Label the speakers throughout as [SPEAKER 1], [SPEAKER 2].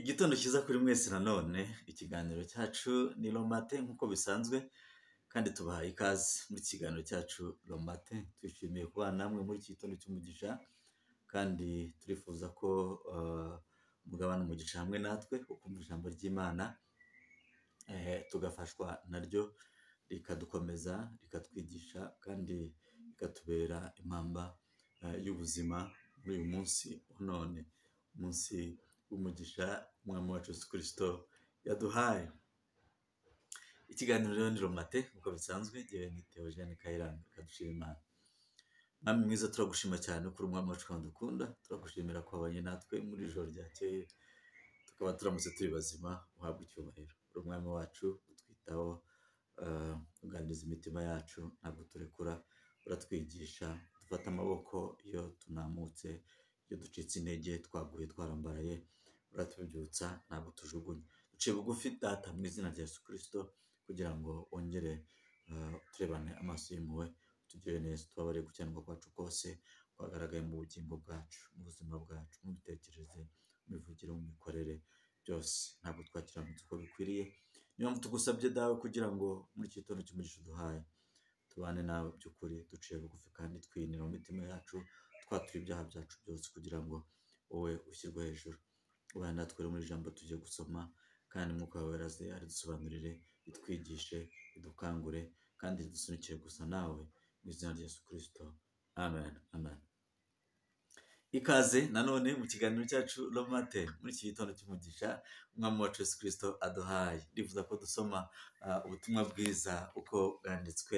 [SPEAKER 1] Igitondo cyiza kuri mwese nanone, ikiganiro cyacu ni romate nk'uko bisanzwe kandi tubahaye ikaze muri iki kiganiro cyacu romate, twishimiye kubana namwe muri iki gitondo cy'umugisha kandi turifuza ko mugabana umugisha hamwe natwe, ukumva ijambo ry'Imana tugafashwa naryo rikadukomeza, rikatwigisha kandi rikatubera impamba y'ubuzima muri uyu munsi wa none, umunsi w'umugisha umwami wacu Yesu Kristo yaduhaye. Ikiganiro rero ni romate nk'uko bisanzwe, njyewe ni Theogene Kayiranga Kadushimana. Mwami mwiza turagushima cyane ko uri umwami wacu kandi udukunda, turagushimira ko wabanye natwe muri iri joro ryakeye, tukaba turamutse turi bazima uhabwe icyubahiro. Uri umwami wacu utwitaho, eh, uganiriza imitima yacu, ntabwo turekura, uratwigisha, dufata amaboko iyo tunamutse, iyo ducitse intege, twaguye twarambaraye, uratubyutsa ntabwo tujugunya. Duciye bugufi data mu izina rya Yesu Kristo kugira ngo wongere eh, turebane amaso y'impuhwe, utugirire neza, tubabare gukiranuka kwacu kose kwagaragaye mu bugingo bwacu, mu buzima bwacu, mu mitekerereze, mu mivugire, mu mikorere, byose ntabwo twakiranutse uko bikwiriye. Niyo mpamvu tugusabye dawe kugira ngo muri iki gitondo cy'umugisha uduhaye, tubane nawe by'ukuri, duciye bugufi kandi twiyinira mu mitima yacu, twatura ibyaha byacu byose kugira ngo wowe ushyirwe hejuru. Ubane natwe rero muri iri jambo tugiye gusoma, kandi Mwuka wawe weraze aridusobanurire, ritwigishe, ridukangure, kandi ridusunikire gusa nawe, mu izina rya Yesu Kristo. Amen. Amen. Ikaze nanone mu kiganiro cyacu Romate muri iki gitondo cy'umugisha umwami wacu Yesu Kristo aduhaye. Ndifuza ko dusoma ah, ubutumwa bwiza uko bwanditswe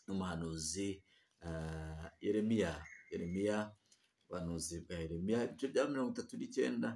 [SPEAKER 1] n'umuhanuzi ah, Yeremiya. Yeremiya, ubuhanuzi bwa Yeremiya, ibice bya mirongo itatu n'icyenda,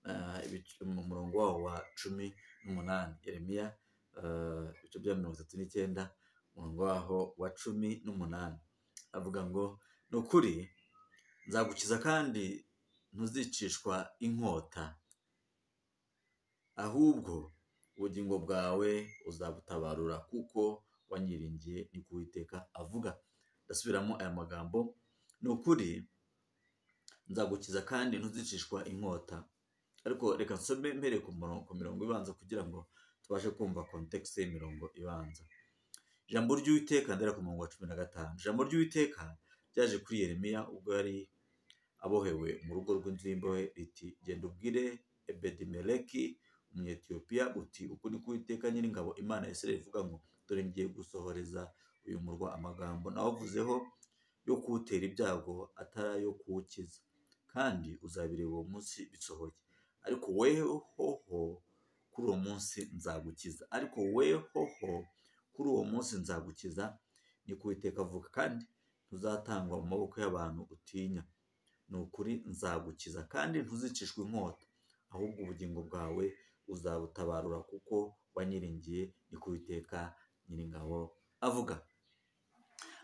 [SPEAKER 1] ah, ibice- mu murongo wawo wa cumi n'umunani. Yeremiya, ah, ibice bya mirongo itatu n'icyenda, umurongo waho wa cumi n'umunani. Avuga ngo, ni ukuri nzagukiza kandi ntuzicishwa inkota ahubwo ubugingo bwawe uzabutabarura kuko wanyiringiye ni ko Uwiteka avuga ndasubiramo aya magambo ni ukuri nzagukiza kandi ntuzicishwa inkota ariko reka nsome mpereye ku murongo ku mirongo ibanza kugira ngo tubashe kumva kontekisi y'imirongo ibanza ijambo ry'uwiteka ndera ku murongo wa cumi na gatanu ijambo ry'uwiteka ryaje kuri yeremiya ubwo yari abohewe mu rugo rw'inzu y'imbohe riti genda ubwire ebedimeleki umunyetiyopiya uti uku ni kuwiteka nyiringabo imana ya isirayeli ivuga ngo dore ngiye gusohoreza uyu murwa amagambo nawavuzeho yo kuwutera ibyago atari ayo kuwukiza kandi uzabireba uwo munsi bisohoye ariko weho ho kuri uwo munsi nzagukiza ariko weho ho kuri uwo munsi nzagukiza ni ko Uwiteka avuga kandi ntuzatangwa mu maboko y'abantu utinya ni ukuri nzagukiza kandi ntuzicishwe inkota ahubwo ubugingo bwawe uzabutabarura kuko wanyiringiye ni ko Uwiteka nyiringabo avuga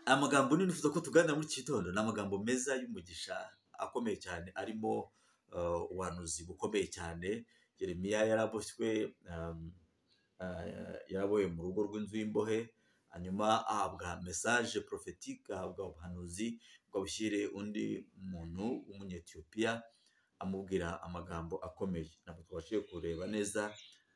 [SPEAKER 1] aya magambo nifuza ko tuganira muri iki gitondo ni amagambo meza y'umugisha akomeye cyane arimo eh, ubuhanuzi bukomeye cyane Yeremiya yaraboshywe um, eh, yaraboye mu rugo rw'inzu y'imbohe hanyuma ahabwa mesaje porofetike ahabwa ubuhanuzi ngo abushyire undi muntu w'umunyetiyopiya amubwira amagambo akomeye ntabwo tubashije kureba neza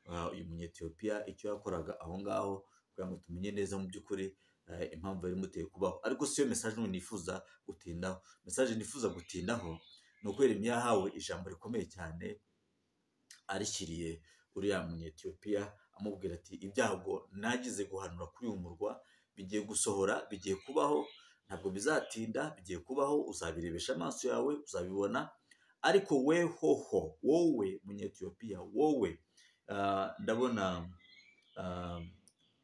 [SPEAKER 1] ah, uyu munyetiyopiya icyo yakoraga aho ngaho kugira ngo tumenye neza mu by'ukuri eh, impamvu yari imuteye kubaho ariko si yo mesaje n'ubu nifuza gutindaho mesaje nifuza gutindaho ni uko Yeremiya yahawe ijambo rikomeye cyane arishyiriye uriya munyetiyopiya amubwira ati ibyago nagize guhanura kuri uyu murwa bigiye gusohora bigiye kubaho ntabwo bizatinda bigiye kubaho uzabirebesha amaso yawe uzabibona ariko we hoho wowe munyetiyopiya wowe ah, ndabona ah,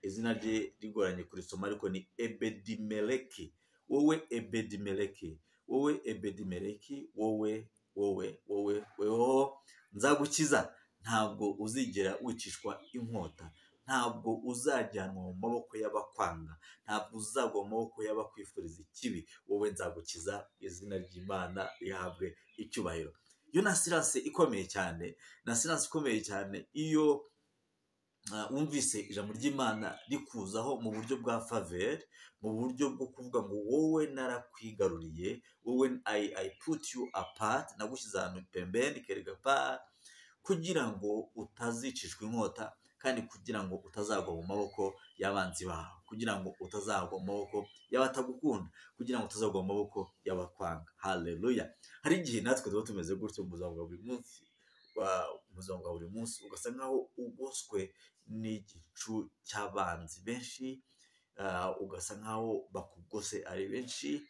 [SPEAKER 1] izina rye rigoranye kurisoma ariko ni ebedimeleki wowe ebedimeleki wowe ebedimeleki wowe wowe wowe weho nzagukiza ntabwo uzigera wicishwa inkota ntabwo uzajyanwa mu maboko y'abakwanga ntabwo uzagwa mu maboko y'abakwifuriza ikibi wowe nzagukiza izina ry'imana rihabwe icyubahiro iyo na siranse ikomeye cyane na siranse ikomeye cyane iyo ah, wumvise ijambo ry'imana rikuzaho mu buryo bwa faveri mu buryo bwo kuvuga ngo wowe narakwigaruriye wowe i, I put you apart nagushyize ahantu pembeni kereka pa kugira ngo utazicishwa inkota kandi kugira ngo utazagwa mu maboko y'abanzi bawe kugira ngo utazagwa mu maboko y'abatagukunda kugira ngo utazagwa mu maboko y'abakwanga hareruya hari igihe natwe tuba tumeze gutyo mu buzima bwa buri munsi mu buzima bwa buri munsi ugasa nkaho ugoswe n'igicu cy'abanzi benshi ugasa nkaho bakugose ari benshi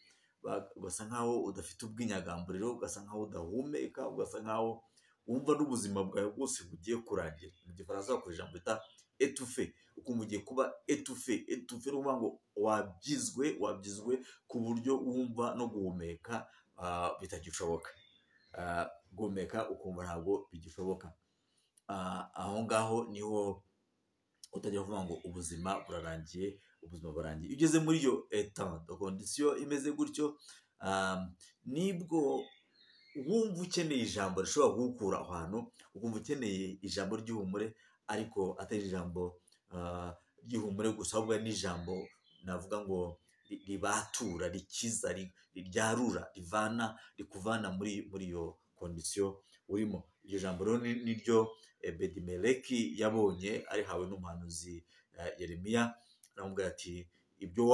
[SPEAKER 1] ugasa nkaho udafite ubwinyagamburiro ugasa nkaho udahumeka ugasa nkaho wumva n'ubuzima bwawe bwose bugiye kurangira mu gifaransa bakoresha ijambo bita etufe ukumva ugiye kuba etufe etufe ni ukuvuga ngo wabyizwe wabyizwe ku buryo wumva no guhumeka bitagishoboka guhumeka ukumva ntabwo bigishoboka aho ngaho niho utajya kuvuga ngo ubuzima burarangiye ubuzima burarangiye iyo ugeze muri iyo etanto kondisiyo imeze gutyo nibwo wumva ukeneye ijambo rishobora kugukura aho hantu ukumva ukeneye ijambo ry'ihumure ariko atari ijambo ry'ihumure gusa ahubwo n'ijambo navuga ngo ribatura rikiza ryarura rivana rikuvana muri muri iyo kondisiyo urimo iryo jambo rero ni ryo bedimereki yabonye arihawe n'umuhanuzi yeremiya aramubwira ati ibyo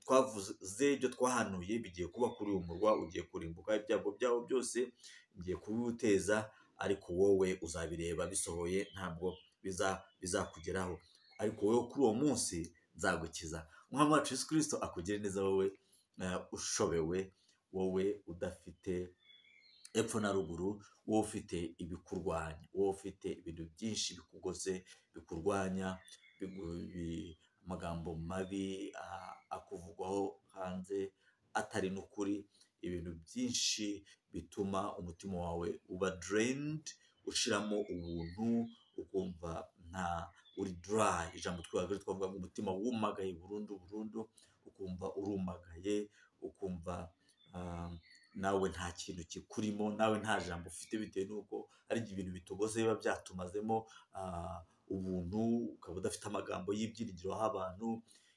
[SPEAKER 1] twavuze ibyo twahanuye bigiye kuba kuri uyu murwa ugiye kurimbuka ibyago byawo byose bigiye kubiwuteza ariko wowe uzabireba bisohoye ntabwo bizakugeraho ariko wowe kuri uwo munsi nzagukiza umwami wacu Yesu kirisito akugire neza wowe ushobewe wowe udafite epfo na ruguru wowe ufite ibikurwanya wowe ufite ibintu byinshi bikugoze bikurwanya amagambo mabi akuvugwaho hanze atari n'ukuri ibintu byinshi bituma umutima wawe uba dereyinidi ushiramo ubuntu ukumva nta uri durayi ijambo twihagije twavuga ngo umutima wumagaye burundu burundu ukumva urumagaye ukumva nawe nta kintu kikurimo nawe nta jambo ufite bitewe n'uko hari ibintu bitugoze biba byatumazemo ubuntu ukaba udafite amagambo y'ibyiringiro aho abantu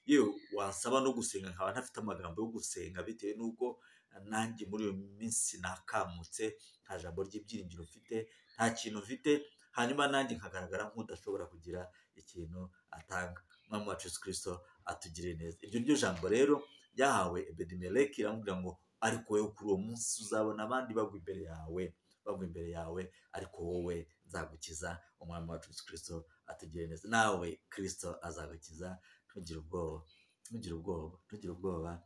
[SPEAKER 1] yewe wasaba no gusenga nkaba ntafite amagambo yo gusenga bitewe n'uko nanjye muri iyo minsi nakamutse nta jambo ry'ibyiringiro mfite nta kintu mfite hanyuma nanjye nkagaragara nk'udashobora kugira ikintu atanga umwami wacu Yesu kirisito atugire neza iryo ryo jambo rero ryahawe ebedimereki iramubwira ngo ariko wowe kuri uwo munsi uzabona abandi bagwa imbere yawe bagwa imbere yawe ariko wowe nzagukiza umwami wacu Yesu kirisito atugire neza nawe kirisito azagukiza ntugire ubwoba ntugire ubwoba ntugire ubwoba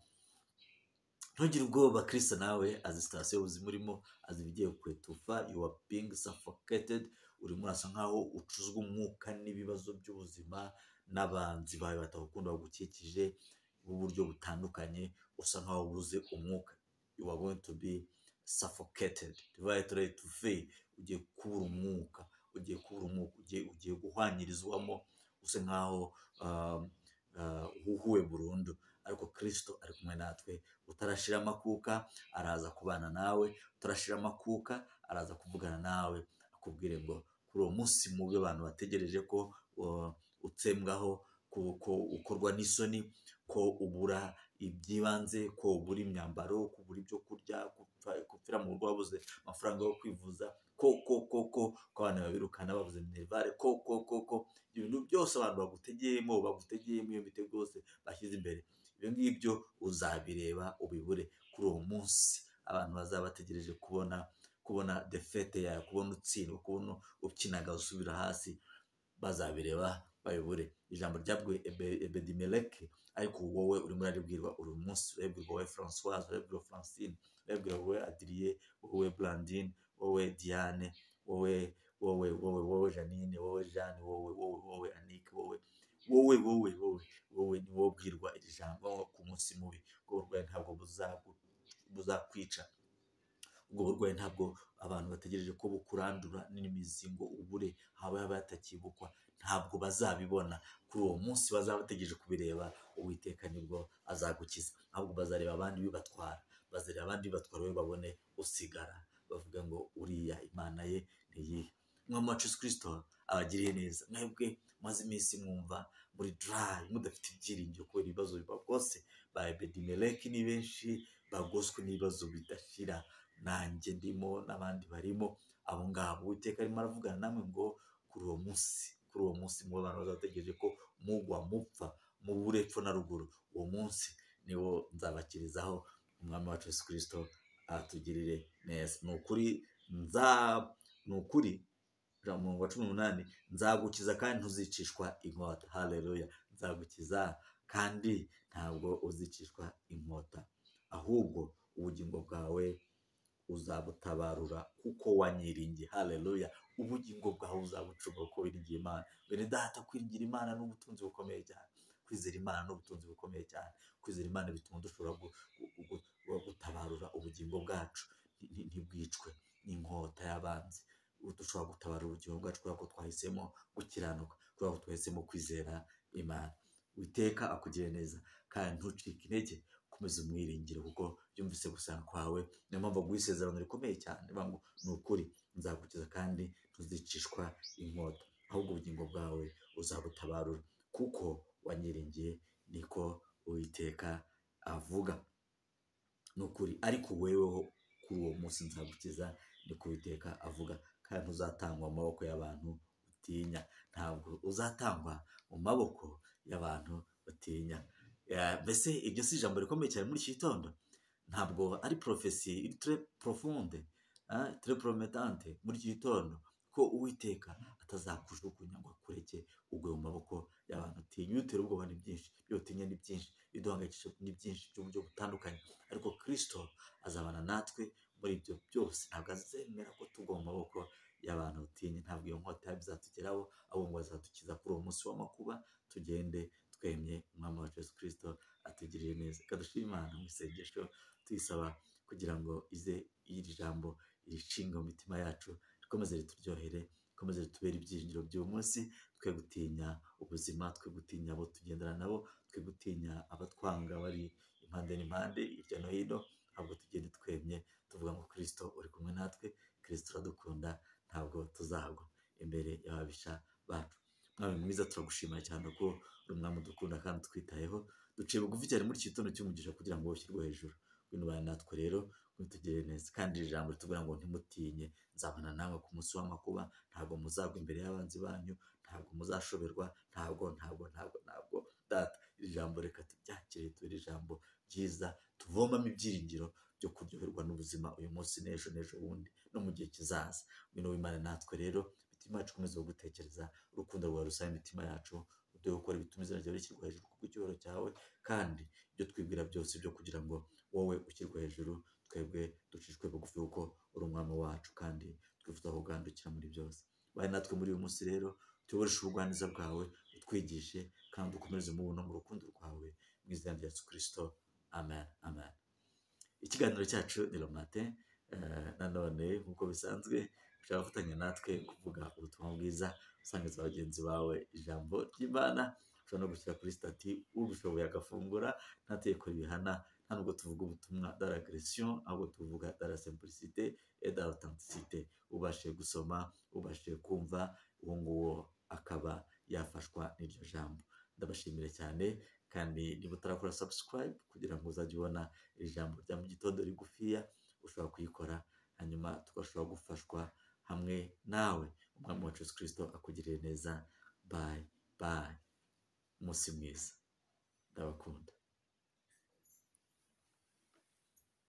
[SPEAKER 1] ntugire ubwoba kirisito nawe azi sitasiyo y'ubuzima urimo azi ibigiye kwetufa yuwa pingi safoketedi urimo urasa nkaho ucuzwa umwuka n'ibibazo by'ubuzima n'abanzi bawe batagukunda bagukikije b'uburyo butandukanye usa nkaho ubuze umwuka yuwa goyingi tu bi safoketedi rivayi tureyi tu feyi ugiye kubura umwuka ugiye kubura umwuka ugiye guhwanyirizwamo usa nkaho uhuhuwe burundu ariko kirisito ari kumwe natwe utarashira amakuka araza kubana nawe utarashira amakuka araza kuvugana nawe akubwire ngo kuri uwo munsi mu byo abantu bategereje ko utsembwaho ko ukorwa n'isoni ko ubura iby'ibanze ko ubura imyambaro ko ubura ibyo kurya gupfira mu rugo wabuze amafaranga yo kwivuza ko ko ko ko ko abantu babirukana babuze minerivare ko ko ko ko ibintu byose abantu bagutegeyemo bagutegeyemo iyo mitego yose bashyize imbere ibyo ngibyo uzabireba ubibure kuri uwo munsi abantu bazaba bategereje kubona kubona defete yawe kubona utsindwa kubona ukinaga usubira hasi bazabireba bayobore ijambo ryabwe ebedimeleke ariko wowe urimo uraribwirwa uri munsi urabwirwa wowe francoise urabwirwa francine urabwirwa wowe adiriye wowe brandine wowe diane wowe wowe wowe wowe janine wowe jeanne wowe wowe wowe anike wowe wowe wowe wowe wowe ni wowe ubwirwa iri jambo ku munsi mubi ubwo burwayi ntabwo buzakwica ubwo burwayi ntabwo abantu bategereje ko bukurandura n'imizi ngo ubure haba yaba yatakibukwa ntabwo bazabibona kuri uwo munsi bazaba bategereje kubireba uwiteka nibwo azagukiza ntabwo bazareba abandi bibatwara bazareba abandi bibatwara we babone usigara bavuga ngo uriya imana ye ntiyihe umwami wacu Yesu kirisito abagiriye neza mwebwe maze iminsi mwumva muri durayi mudafite ibyiringiro kubera ibibazo biba bwose ba ebedimereki ni benshi bagoswe n'ibibazo bidashira nanjye ndimo n'abandi barimo abo ngabo uwiteka arimo aravugana namwe ngo kuri uwo munsi kuri uwo munsi mu bantu bazategereje ko mugwa mupfa mubure epfo na ruguru uwo munsi niwo nzabakirizaho umwami wacu Yesu kirisito atugirire neza ni ukuri nza ni ukuri ijana na mirongo cumi n'umunani nzagukiza kandi ntuzicishwa inkota hareruya nzagukiza kandi ntabwo uzicishwa inkota ahubwo ubugingo bwawe uzabutabarura kuko wanyiringiye hareruya ubugingo bwawe uzabucunga kuko wiringiye imana bene data kwiringira imana ni ubutunzi bukomeye cyane kwizera imana ni ubutunzi bukomeye cyane kwizera imana bituma dushobora gutabarura ubugingo bwacu ntibwicwe n'inkota y'abanzi dushobora gutabarura ubugingo bwacu kubera ko twahisemo gukiranuka kubera ko twahisemo kwizera imana witeka akugire neza kandi ntucike intege komeza umwiringire kuko yumvise gusanga kwawe niyo mpamvu aguha isezerano rikomeye cyane ngo ni ukuri nzagukiza kandi ntuzicishwa inkota ahubwo ubugingo bwawe uzabutabarura kuko wanyiringiye niko uwiteka avuga ni ukuri ariko weweho kuri uwo munsi nzagukiza niko uwiteka avuga kandi uzatangwa mu maboko y'abantu utinya ntabwo uzatangwa mu maboko y'abantu batinya mbese iryo si ijambo rikomeye cyane muri iki gitondo ntabwo ari porofesi ture porofunde ture porometante muri iki gitondo ko uwiteka atazakujugunya ngo akureke ugwe mu maboko y'abantu utinya iyo utera ubwoba ni byinshi iyo utinya ni byinshi iyo duhangayikishije ni byinshi by'uburyo butandukanye ariko kirisito azabana natwe muri ibyo byose ntabwo azemera ko tugwa mu maboko y'abantu batinya ntabwo iyo nkota bizatugeraho ahubwo bazadukiza kuri uwo munsi w'amakuba tugende twemye umwami wacu Yesu kirisito atugirire neza kadushima imana mu isengesho tuyisaba kugira ngo ize iri jambo rishinga mu mitima yacu rikomeze rituryohere rikomeze ritubere ibyiringiro by'uyu munsi twe gutinya ubuzima twe gutinya abo tugendana nabo twe gutinya abatwanga bari impande n'impande hirya no hino ntabwo tugende twemye tuvuga ngo kirisito uri kumwe natwe kirisito uradukunda ntabwo tuzagwa imbere y'ababisha bacu mwami mwiza turagushimira cyane ko uri umwami udukunda kandi twitayeho duciye bugufi cyane muri iki gitondo cy'umugisha kugira ngo ushyirwe hejuru wino bane natwe rero mwitugire neza kandi iri jambo ritubwira ngo ntimutinye nzabana nawe ku munsi w'amakuba ntabwo muzagwa imbere y'abanzi banyu ntabwo muzashoberwa ntabwo ntabwo ntabwo ntabwo data iri jambo reka turyakire tubere ijambo ryiza tuvomamo ibyiringiro byo kuryoherwa n'ubuzima uyu munsi n'ejo n'ejo bundi no mu gihe kizaza wino w'imana natwe rero imitima yacu ikomeze gutekereza urukundo rwawe rusaba imitima yacu uduhe gukora ibituma izina ryawe rishyirwa hejuru ku cyubahiro cyawe kandi ibyo twibwira byose byo kugira ngo wowe ushyirwe hejuru twebwe ducishwe bugufi kuko uri umwami wacu kandi twifuza kugandukira muri byose bari natwe muri uyu munsi rero tuyoboreshe ubugwaneza bwawe utwigishe kandi ukomeze umubona mu rukundo rwawe mu izina rya yesu kirisito amen amen ikiganiro cyacu ni romate nanone nk'uko bisanzwe ushobora gufatanya natwe kuvuga ubutumwa bwiza usangiza bagenzi bawe ijambo ry'imana ushobora no gushyira kuri sitati ubishoboye agafungura ntategeko ribihana nta nubwo tuvuga ubutumwa daragresiyo ahubwo tuvuga dara simpulisite edara otantisite ubashe gusoma ubashe kumva uwo nguwo akaba yafashwa n'iryo jambo ndabashimire cyane kandi niba utarakora sabusikarayibu kugira ngo uzajye ubona iri jambo rya mu gitondo rigufiya ushobora kuyikora hanyuma tugashobora gufashwa hamwe nawe umwami wacu Yesu kirisito akugirire neza bayi bayi umunsi mwiza ndabakunda